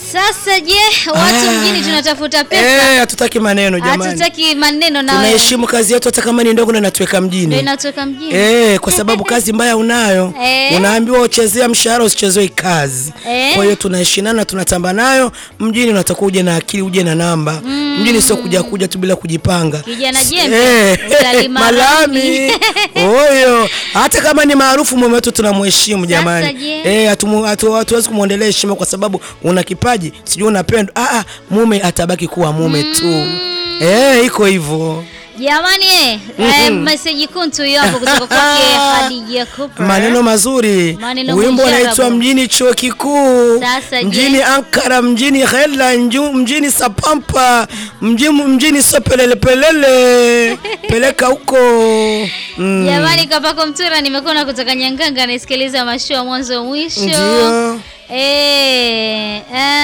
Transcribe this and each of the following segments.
Sasa je, watu Ah. mjini tunatafuta Eh, pesa, hatutaki maneno jamani. hatutaki maneno na wewe. Tunaheshimu kazi yetu hata kama ni ndogo na inatuweka Ndio mjini. inatoka mjini. Eh, kwa sababu kazi mbaya unayo. Eh. Unaambiwa uchezea mshahara usichezewe kazi. Eh. Kwa hiyo tunaheshimiana tunatamba nayo. Mjini unatakiwa uje na akili, uje na namba. Mjini sio kuja kuja tu bila kujipanga. Kijana S- jembe, eh, utalima malami. rami. Oyo. Hata kama ni maarufu mume wetu tunamheshimu jamani. je? Eh, hatumu- hatu- hatuwezi kumwondelea heshima kwa sababu una kipaji, sijui unapendwa. Ah, ah, mume atabaki kuwa mume tu. Eh, iko hivyo. Jamani eh, eh, message kuntu hiyo hapo kutoka kwake Khadija Cooper. Maneno mazuri. Maneno Wimbo mujarabu. unaitwa mjini chuo kikuu, Sasa je? mjini Ankara, mjini Hela, nju- mjini Sapampa, mjini, mjini Sopelelepelele, peleka huko mm. Jamani Kapako Mtura nimekuona kutoka Nyanganga naisikiliza mashua mwanzo mwisho. Ndio. Eh,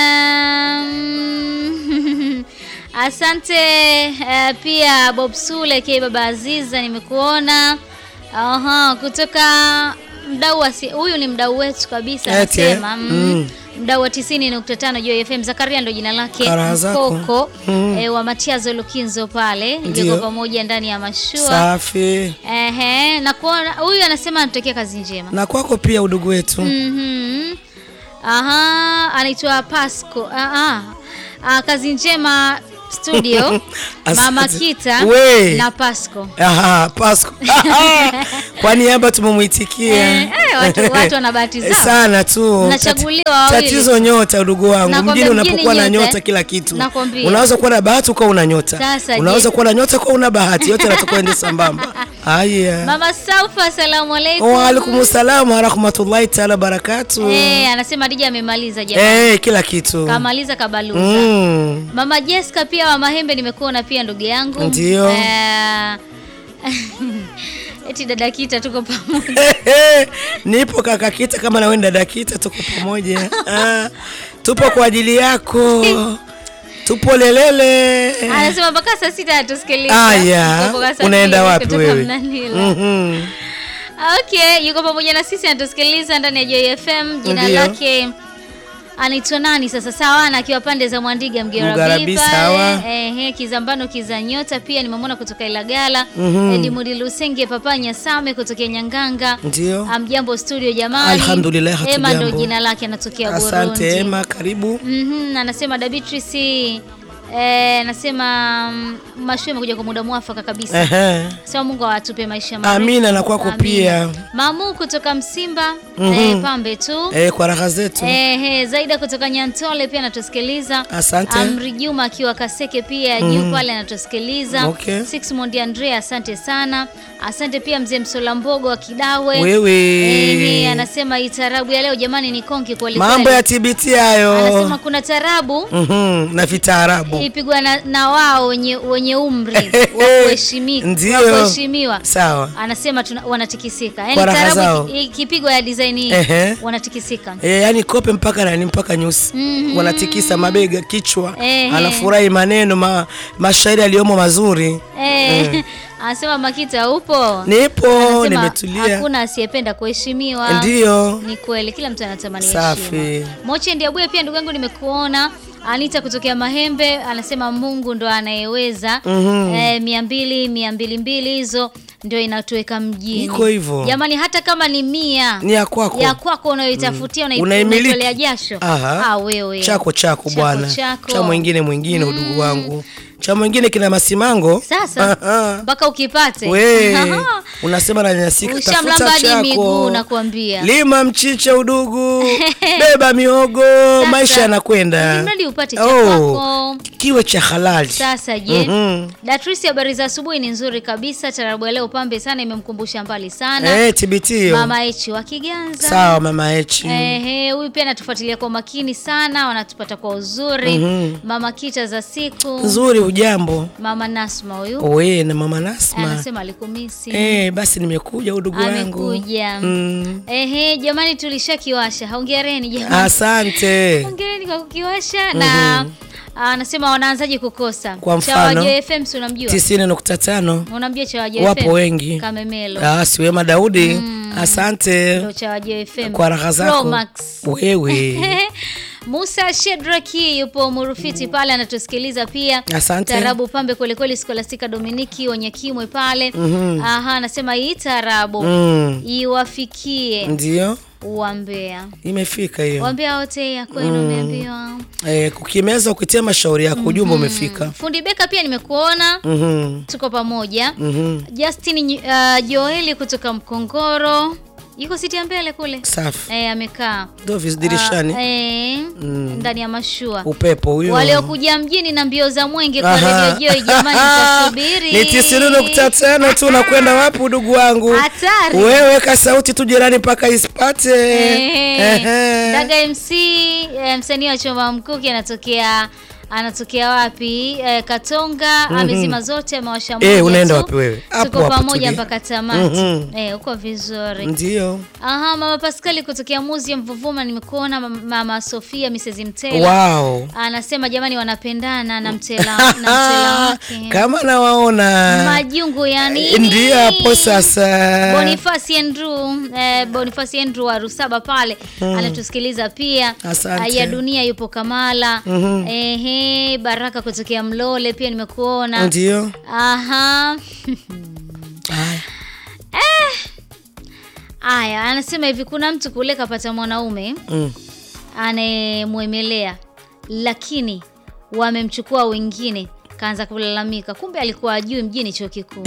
um, asante eh, pia Bob Sule ke baba Aziza nimekuona. Aha, kutoka mdau wa si- huyu ni mdau wetu kabisa Eti, eh? anasema mm, Mm. mdau wa 90.5 Joy FM Zakaria ndo jina lake Karaha zako. Mkoko Mm. eh, wa Matiazo Lukinzo pale Ndio. yuko pamoja ndani ya mashua. Safi. Ehe, na kuona huyu anasema anatokea kazi njema. Na kwako pia udugu wetu. Mhm. Aha, anaitwa Pasco. Ah, ah. Ah, kazi njema studio Mama Asante. Kita We. na Pasco. Aha, Pasco. Kwa niaba tumemwitikia. Eh, eh, watu- watu wana bahati zao. sana tu. Mnachaguliwa Tati- wawili. Tatizo nyota, udugu wangu. Nakwambia Mjini unapokuwa mjini na nyota, nyota eh. kila kitu. Nakwambia. Unaweza kuwa na bahati ukawa una nyota. Sasa, Unaweza je? kuwa na nyota ukawa una bahati. Yote yanatakiwa ende sambamba. Haya. Mama Saufa, asalamu alaikum. Wa alaikum salaam wa rahmatullahi taala barakatu. Eh, anasema Dija amemaliza jamani. Eh, kila kitu. Kamaliza kabaluza. Mm. Mama Jessica pia wa Mahembe nimekuona pia ndugu yangu. Ndio. Eh, eti dada Kita tuko pamoja. Nipo kaka Kita, kama na wewe dada Kita, tuko pamoja. Ah, tupo kwa ajili yako, tupo lelele. Anasema mpaka saa sita atusikiliza. Aya, Yuko mpaka saa unaenda mbili wapi kutoka wewe? Mnanila. Mhm. Okay, yuko pamoja na sisi anatusikiliza ndani ya Joy FM. Jina Ndio. lake anaitwa nani sasa? Sawana akiwa pande za Mwandiga Mgerabi Mgarabi, pale. sawa. Ehe, Kizambano Kizanyota pia nimemwona kutoka Ilagala. Mhm. Edimudi Lusenge Papa Nyasame kutokea Nyanganga. Ndio. Amjambo studio jamani. Alhamdulillah, Ema ndo hatujambo. jina lake anatokea Burundi. Asante Ema, karibu. Mhm, anasema da Beatrice eh, anasema mm, mashua imekuja kwa muda mwafaka kabisa. Ehe. Sema Mungu awatupe maisha marefu. Amina na kwako Amina. pia. Mamu kutoka Msimba Mhm. eh, pambe tu. Eh, kwa raha zetu. Eh, eh, Zaida kutoka Nyantole pia anatusikiliza. Asante. Amri Juma akiwa Kaseke pia juu pale anatusikiliza. Okay. Six Mondi Andrea asante sana. Asante pia mzee Msola Mbogo wa Kidawe. Wewe. Eh, eh, anasema hii tarabu ya leo jamani ni konki kweli Mambo kweli. ya TBT hayo. Anasema kuna tarabu Mhm, na vitaarabu. ilipigwa na, na wao wenye, wenye umri wa kuheshimika Ndio. wa kuheshimiwa. Sawa. Anasema tuna, wanatikisika. Yaani Kwa raha tarabu zao. iki- ikipigwa ya design hii Ehe. wanatikisika. E, yani kope mpaka nani mpaka nyusi Mhm. wanatikisa mabega kichwa Ehe. anafurahi maneno ma, mashairi aliyomo mazuri Eh, anasema Makita upo? nipo Anasema nimetulia Hakuna asiyependa kuheshimiwa. ndiyo Ni kweli kila mtu anatamani Safi. heshima. Moche Ndiabuye pia ndugu yangu nimekuona. Anita kutokea Mahembe anasema Mungu ndo anayeweza. Mhm. Eh, mia mbili mia mbili mbili hizo ndio inatuweka mjini. Iko hivyo. Jamani, hata kama ni mia ni ya kwako ya kwako unayoitafutia mm. Unaimiliki. unaitolea jasho Aha. ah, wewe chako chako bwana chako. cha mwingine mwingine udugu wangu cha mwingine kina masimango Sasa Aha. mpaka ukipate we unasema nanyanyasika ushamlamba tafuta hadi miguu chako nakwambia. lima mchicha udugu beba miogo maisha yanakwenda mradi upate cha Oh, kwako. kiwe cha halali Sasa je, Mhm. Datrisi, habari za asubuhi ni nzuri kabisa. Tarabu ya leo pambe sana, imemkumbusha mbali sana Eh, TBT hiyo. mama Echi wa Kiganza. Sawa mama Echi. Ehe, huyu pia anatufuatilia kwa makini sana, wanatupata kwa uzuri. Mhm. Mama Kita za siku, Nzuri ujambo. mama Nasma huyu Owe na mama Nasma. anasema alikumisi. Eh, basi nimekuja udugu wangu. Amekuja. Mm. Ehe, jamani tulishakiwasha. Hongereni jamani. Asante. Hongereni kwa kukiwasha na anasema wanaanzaje kukosa. Kwa Chawa mfano, JFM si unamjua? 90.5 Unamjua Chawa JFM? wapo wengi. Kamemelo. Ah, siwema Daudi. Asante Ndio Chawa JFM. kwa raha Pro zako. Max. Wewe. Musa Shedraki yupo Murufiti pale anatusikiliza pia. Asante. Tarabu pambe kweli kweli, Skolastika Dominiki Wanyakimwe pale. Aha, anasema hii tarabu Mm. iwafikie Ndio Wambea. imefika hiyo. Wambea wote ya kwenu umeambiwa. Eh, kukimeza ukitia mashauri yako ujumbe umefika. Fundi Beka pia nimekuona. Mhm. Tuko pamoja. Mhm. Justin uh, Joeli kutoka Mkongoro. Yuko siti ya mbele kule. Safi. Eh, amekaa. Ndio vis- dirishani. Ah, eh, ndani ya mashua. Upepo huyo. Waliokuja mjini na mbio za mwenge kwa Aha. Radio Joy jamani mtasubiri. Ni tisini nukta tano tu unakwenda wapi udugu wangu? Hatari. Wewe weka sauti tu jirani mpaka isipate. Eh, Ehe. Daga MC eh, msanii wa Choma Mkuki anatokea anatokea wapi? Eh, Katonga amezima zote amewasha moja. Eh, unaenda tu. wapi wewe? Hapo Tuko hapo pamoja tulia. mpaka tamati. Mhm. Eh, uko vizuri. Ndio. Aha, mama Pascali kutokea Muzi ya Mvuvuma nimekuona mama, mama Sofia Mrs. Mtela. Wow. Anasema jamani wanapendana na Mtela na Mtela wake. Kama nawaona. Majungu ya nini? Ndio hapo sasa. Boniface Andrew, eh, Boniface Andrew wa Rusaba pale anatusikiliza pia. Asante. Ya dunia yupo Kamala. Ehe, Baraka kutokea Mlole pia nimekuona. Ndio. Aha. Haya. Aya, anasema hivi kuna mtu kule kapata mwanaume Mm. anayemwemelea lakini wamemchukua wengine, kaanza kulalamika, kumbe alikuwa ajui mjini chuo kikuu.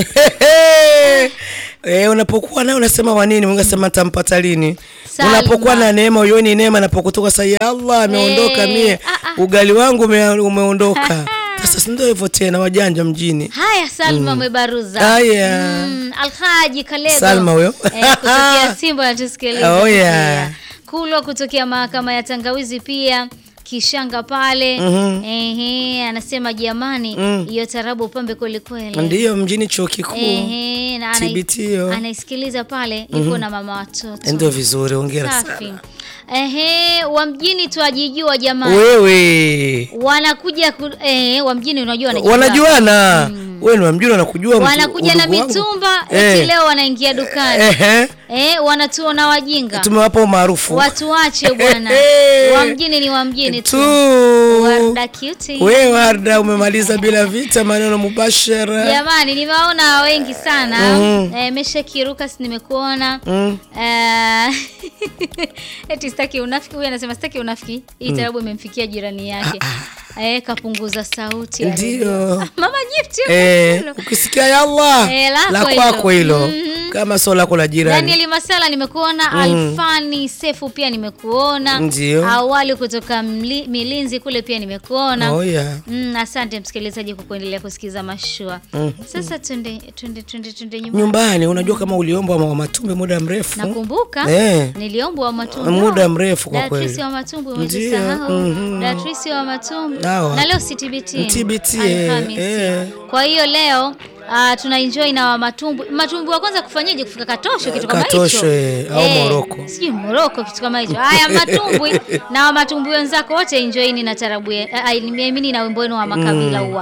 Eh, unapokuwa naye unasema wa nini? Mungu asema tampata lini? Salma. Unapokuwa na neema uyoni neema napokutoka sasa ya Allah ameondoka Eh, mie. ah, ah. Ugali wangu ume, umeondoka. Sasa si ndio hivyo tena wajanja mjini. Haya, Salma Mwebaruza. Haya. Mm, Alhaji Kalebo. Salma huyo. Eh, kutokea Simba anatusikiliza. Oh, yeah. pia. Kulwa kutokea mahakama ya Tangawizi pia Kishanga pale ehe, anasema jamani, hiyo tarabu pambe kweli kweli. Ndiyo mjini chuo kikuu. Ehe, na anai- TBT hiyo. anaisikiliza pale yuko na mama watoto. Ndio vizuri, hongera Safi. sana. Ehe, wa mjini twajijua jamani. Wewe. Wanakuja ku, eh, wa mjini unajua wanajijua. Wanajuana. Wewe ni wa mjini wanakujua mtu- Wanakuja na udugu wangu. mitumba Eh. eti leo wanaingia dukani. Ehe. Eh, wanatuona wajinga. Tumewapa umaarufu. Watu wache bwana. Eh. Wa mjini ni wa mjini tu. tu. Warda cutie. We Warda umemaliza bila vita maneno mubashara. Jamani, nimewaona wengi sana. Eh, Mesha Kiruka si nimekuona. Mm. Eh, eti sitaki unafiki. Huyu anasema sitaki unafiki. Hii tarabu imemfikia jirani yake. Eh, kapunguza sauti. ya Ndio. redio. Mama Gift. yuko Eh, kule. ukisikia ya Allah Eh, lako la kwako hilo. hilo kama sio lako la jirani. Daniel Masala nimekuona, Alfani Sefu pia nimekuona, Ndio. awali kutoka mli, Milinzi kule pia nimekuona. Oh yeah. Mm, asante msikilizaji kwa kuendelea kusikiza mashua. Sasa twende twende twende twende nyumbani. Nyumbani unajua kama uliombwa wa matumbe muda mrefu. Nakumbuka Eh. niliombwa wa matumbi Muda mrefu kwa Datrisi kweli. wa matumbi Ndio, umejisahau. mhm. Datrisi wa matumbi Hawa. na leo si TBT. TBT, eh, Alhamisi. eh. Kwa hiyo leo Uh, tuna enjoy na wa matumbi matumbi wa kwanza kufanyaje kufika katosho kitu kama hicho Katosho, eh, au Moroko. sijui moroko kitu kama hicho haya matumbwi na wa matumbwi wenzako wote enjoyini na tarabu ye- ah, ah, nimeamini na wimbo wenu wa makabila huwa